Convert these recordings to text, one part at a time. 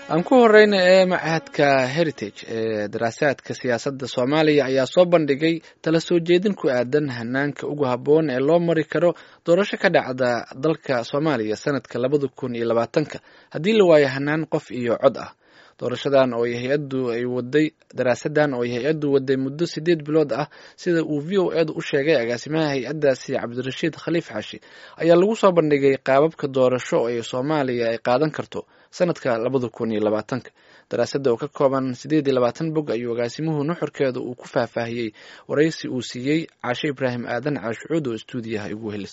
aan ku horeyna ee machadka heritage ee daraasaadka siyaasadda soomaaliya ayaa soo bandhigay tala soo jeedin ku aadan hanaanka ugu habboon ee loo mari karo doorasho ka dhacda dalka soomaaliya sanadka labada kun iyo labaatanka haddii la waayo hanaan qof iyo cod ah doorashadan oo hay-addu ay waday daraasadan oo hay-addu waday muddo sideed bilood ah sida uu v o edu u sheegay agaasimaha hay-addaasi cabdirashiid khaliif xaashi ayaa lagu soo bandhigay qaababka doorasho ee soomaaliya ay qaadan karto sanadka labada kun iyo labaatanka daraasadda oo ka kooban sideed iyo labaatan bog ayuu agaasimuhu nuxurkeeda uu ku faahfaahiyey waraysi uu siiyey caashe ibraahim aadan caashucuud oo stuudiyaha igu helis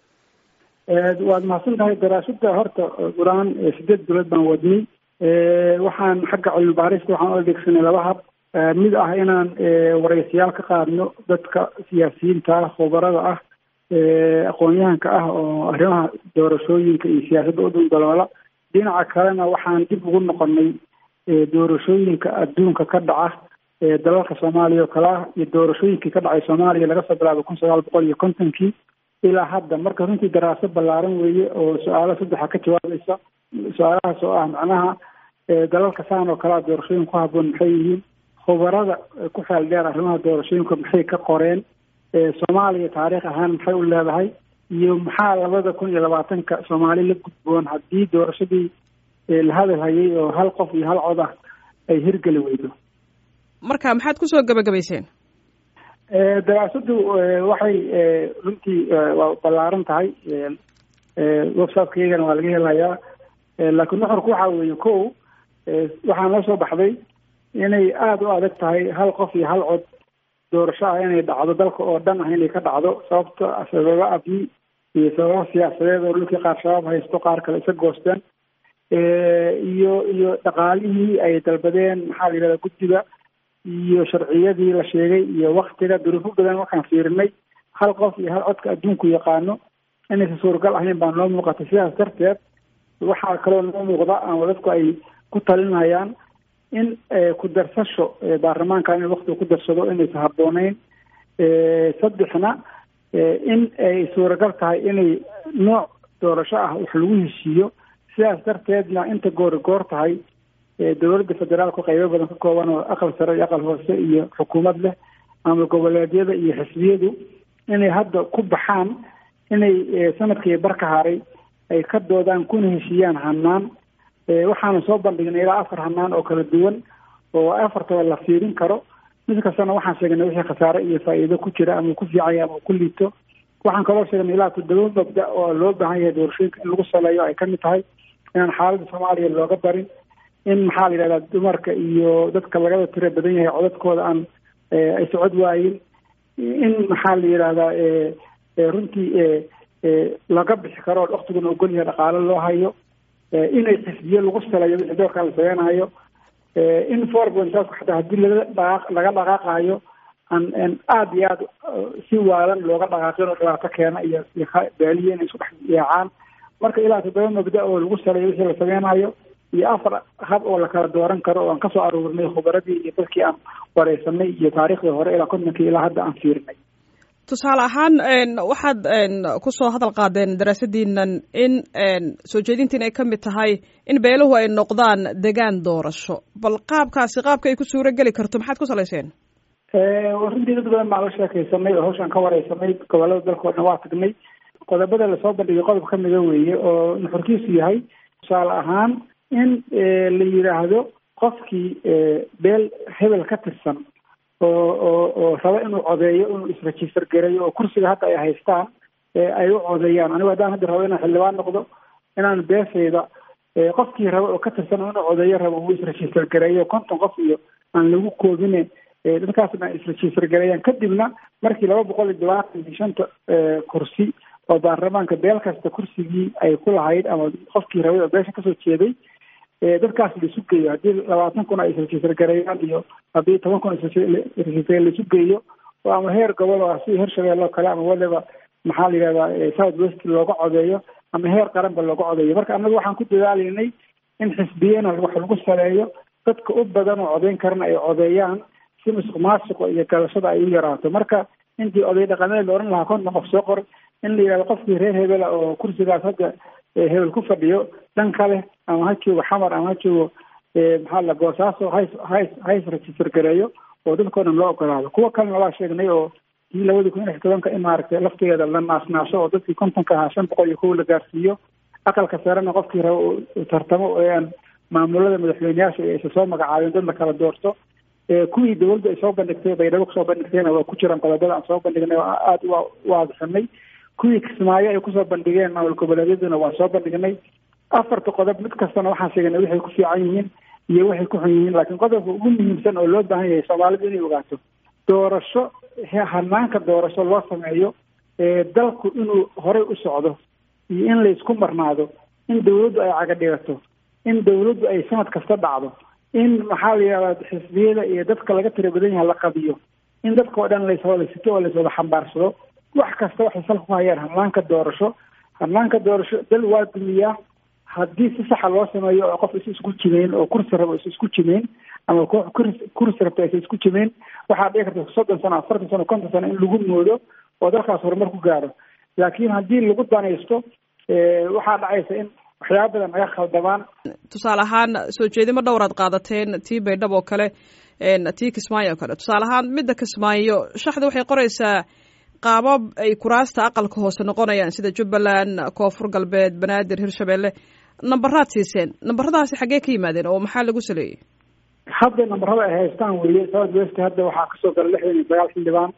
waad mahadsan tahay daraasada horta qur-aan sideed bilood baan wadnay waxaan xagga cilmi baarista waxaan u adeegsanay laba hab mid ah inaan waraysiyaal ka qaadno dadka siyaasiyiinta ah khubarada ah aqoon-yahanka ah oo arrimaha doorashooyinka iyo siyaasadda u dundaloola dhinaca kalena waxaan dib ugu noqonay doorashooyinka adduunka ka dhaca dalalka soomaaliya oo kale ah iyo doorashooyinkii ka dhacay soomaaliya laga soo bilaabo kun sagaal boqol iyo kontonkii ilaa hadda marka runtii daraaso ballaaran weeye oo su-aalo saddexa ka jawaabaysa su-aalahaas oo ah macnaha dalalka saan oo kalea doorashooyin ku haboon maxay yihiin khubarada ku xeel dheer arrimaha doorashooyinka maxay ka qoreen soomaaliya taariikh ahaan maxay u leedahay iyo maxaa labada kun iyo labaatanka soomaali la gudboon haddii doorashadii la hadal hayay oo hal qof iyo hal cod ah ay hirgeli weydo marka maxaad kusoo gabagabayseen daraasaddu waxay runtii waa ballaaran tahay websitekaygana waa laga helayaa laakiin nuxurku waxa weeye ko waxaa noo soo baxday inay aada u adag tahay hal qof iyo hal cod doorasho ah inay dhacdo dalka oo dhan ah inay ka dhacdo sababto sababa abni iyo sababa siyaasadeed oo dhulkii qaar shabaab haysto qaar kale isa goosteen iyo iyo dhaqaalihii ay dalbadeen maxaa la yidhahda guddiga iyo sharciyadii la sheegay iyo waktiga duruufo badan waxaan fiirinay hal qof iyo hal codka adduunku yaqaano inaysan suuragal ahayn baa noo muuqatay sidaas darteed waxaa kaloo noo muuqda ama dadku ay ku talinayaan in ku darsasho baarlamaanka in waktiga ku darsado inaysan habbooneyn saddexna in ay suuragal tahay inay nooc doorasho ah wax lagu heshiiyo sidaas darteedna inta goori goor tahay dowladda federaalku qaybo badan ka kooban oo aqal sare iyo aqal hoose iyo xukuumad leh ama goboleedyada iyo xisbiyadu inay hadda ku baxaan inay sanadkii barka haray ay ka doodaan kuna heshiiyaan hanaan waxaana soo bandhignay ilaa afar hanaan oo kala duwan oo afartaba la fiirin karo mid kastana waxaan sheegnay wixii khasaare iyo faa'iido ku jira ama ku fiicanya ama ku liito waxaan kaloo sheegnay ilaa toddoba mabda oo loo baahan yahay doorashooyinka in lagu saleeyo ay kamid tahay inaan xaaladda soomaaliya looga darin in maxaa la yidhahdaa dumarka iyo dadka lagada tira badan yahay codadkooda aan ay socod waayin in maxaa la yidhahdaa runtii laga bixi karo oo waktiguna ogol yahay dhaqaalo loo hayo inay xisbiyo lagu saleeyo wixii doorkaa la sameynayo in four pointaasku xataa haddii laga dhaqaaq laga dhaqaaqayo aan aada iyo aada si waalan looga dhaqaaqin oo dhibaato keena iyo baaliye inay isku dhex yaacaan marka ilaa toddoba mabda oo lagu saleeyo wixii la sameynayo iyo afar hab oo la kala dooran karo oo aan kasoo aruurinay khubaradii iyo dadkii aan wareysanay iyo taariikhdii hore ilaa kontonkii ilaa hadda aan fiirinay tusaale ahaan waxaad kusoo hadal qaadeen daraasadiinan in soo jeedintiin ay ka mid tahay in beeluhu ay noqdaan degaan doorasho bal qaabkaasi qaabka ay ku suuro geli karto maxaad ku salayseen runtii dad badan baan la sheekaysanay oo hawshaan ka wareysanay gobolada dalkao dhan waa tagnay qodobada lasoo bandhigay qodob ka mida weeye oo nuxurkiisu yahay tusaale ahaan in la yidhaahdo qofkii beel hebel ka tirsan oo oo oo raba inuu codeeyo inuu isregister gareeyo oo kursiga hadda ay haystaan ay u codeeyaan anigu haddaan hadda rabo inaan xildhibaan noqdo inaan beesayda qofkii raba oo ka tirsan inuu codeeyo rabo uu isregister gareeyo konton qof iyo aan lagu koobine dadkaasna ay isregister gareeyaan kadibna markii laba boqol iyo todobaatan iyo shanta kursi oo baarlamaanka beel kasta kursigii ay ku lahayd ama qofkii rabay oo beesha kasoo jeeday dadkaas laisu geeyo haddii labaatan kun ay isregister gareeyaan iyo haddii toban kun isregister laisu geeyo oo ama heer gobol oo sida heer shabeelle oo kale ama waliba maxaa la yidhahdaa south west looga codeeyo ama heer qaranba looga codeeyo marka annaga waxaan ku dadaalaynay in xisbiyena wax lagu saleeyo dadka u badan oo codeyn karana ay codeeyaan si musuq maasuqa iyo galashada ay u yaraato marka intii oday dhaqameed la odhan lahaa konton qof soo qor in la yidhahdo qofkii reer hebela oo kursigaas hadda hebel ku fadhiyo dhan kale ama ha joogo xamar ama ha joogo maxaa la boosaaso hays hays hays register gareeyo oo dadkao dhan loo ogolaado kuwa kalena waa sheegnay oo kii labadii kun iyo lix tobanka in maaragtay lafteeda la naasnaasho oo dadkii kontonka ahaa shan boqol iyo kow la gaarsiiyo aqalka sarena qofkii raba uu tartamo oo aan maamulada madaxweyneyaasha aysa soo magacaabeen dad la kala doorto kuwii dawladdu ay soo bandhigtay baydhabo kusoo bandhigtayna waa ku jiraan qodobada aan soo bandhignay oo aada u waadixinay kuwii kismaayo ay kusoo bandhigeen maamul goboleedyaduna waan soo bandhignay afarta qodob mid kastana waxaan sheegnay waxay ku fiican yihiin iyo waxay ku xun yihiin laakiin qodobka ugu muhiimsan oo loo baahan yahay soomaalidu inay ogaato doorasho hanaanka doorasho loo sameeyo dalku inuu horey u socdo iyo in laysku marnaado in dawladdu ay caga dhigato in dawladdu ay sanad kasta dhacdo in maxaa la yidhahdaa xisbiyada iyo dadka laga tira badan yahay la qabiyo in dadka oo dhan layswadasito oo layswada xambaarsado wax kasta waxay salka ku hayaan hanaanka doorasho hanaanka doorasho dal waa dumiyaa haddii si saxa loo sameeyo oo qof is isku jimeyn oo kursi rabo is isku jimeyn ama koox kursi rabta aysa isku jimeyn waxaa dhici karta soddon sano afartan sano konton sano in lagu moodo oo dalkaas horumar ku gaaro laakiin haddii lagu danaysto waxaa dhacaysa in waxyaaba badan naga khaldamaan tusaale ahaan soo jeedimo dhowraad qaadateen tii baydhab oo kale tii kismaayo oo kale tusaale ahaan midda kismaayo shaxda waxay qoraysaa qaabab ay kuraasta aqalka hoose noqonayaan sida jubbaland koonfur galbeed banaadir hirshabelle nambaraad siiseen nambaradaasi xaggee ka yimaadeen oo maxaa lagu saleeyey hadda nambarada ay haystaan weye south west hadda waxaa kasoo gala lixdan iyo sagaal xildhibaan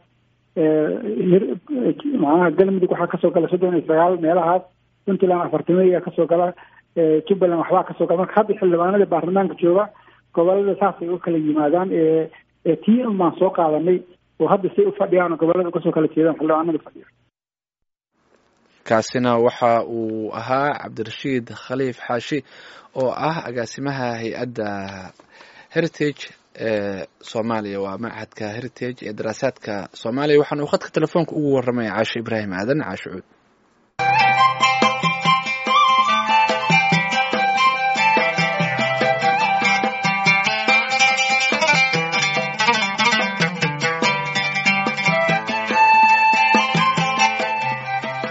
macnaha galmudug waxaa kasoo gala soddon iyo sagaal meelahaas puntland afartamaya kasoo gala jubbaland waxbaa kasoo gala marka hadda xildhibaanada baarlamaanka jooga gobolada saasay u kala yimaadaan tii un baan soo qaadanay oo hadda say u fadhiyaan oo gobolada kasoo kala jeedaan xildhibaanada fadhiya kaasina waxa uu ahaa cabdirashiid khaliif xaashi oo ah agaasimaha hay-adda heritage ee soomaaliya waa machadka heritage ee daraasaadka soomaaliya waxaana uu khadka telefoonka ugu warramaya caasho ibraahim aadan caasho cuud